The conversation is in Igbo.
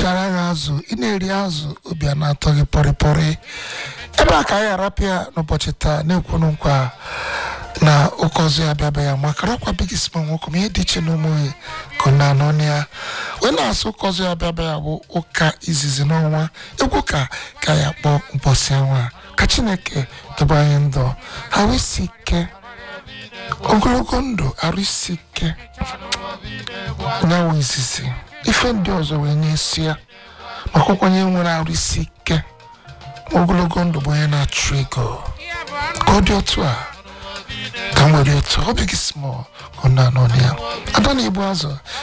ịchara gị azụ ị na-eri azụ obi a na-atọ gị pọrịpọrị ebe a ka anyị arapịa n'ụbọchị taa na-ekwunu nkwa na ụka ọzọ ya bịaba ya maka rakwa bigisma nwoke ma ihe dị iche na ụmụghị ka na anọ ya wee na-asụ ụka ọzọ ya bịaba ya bụ ụka izizi n'ọnwa egwu ka ka ya kpọọ mbọsị anwa ka chineke dobe anyị ndụ arụ isi ike ogologo ndụ arụ isi ike nyawo izizi ife ndị ọzọ wee na-esi ya maka ọkwanye nwere arụ isi ike ogologo ndụ bụ onye na-achụ ego ka ọ dị otu a ka m were otu ọ bịghị small ka ọ na-anọ ya ada na-ebu azụ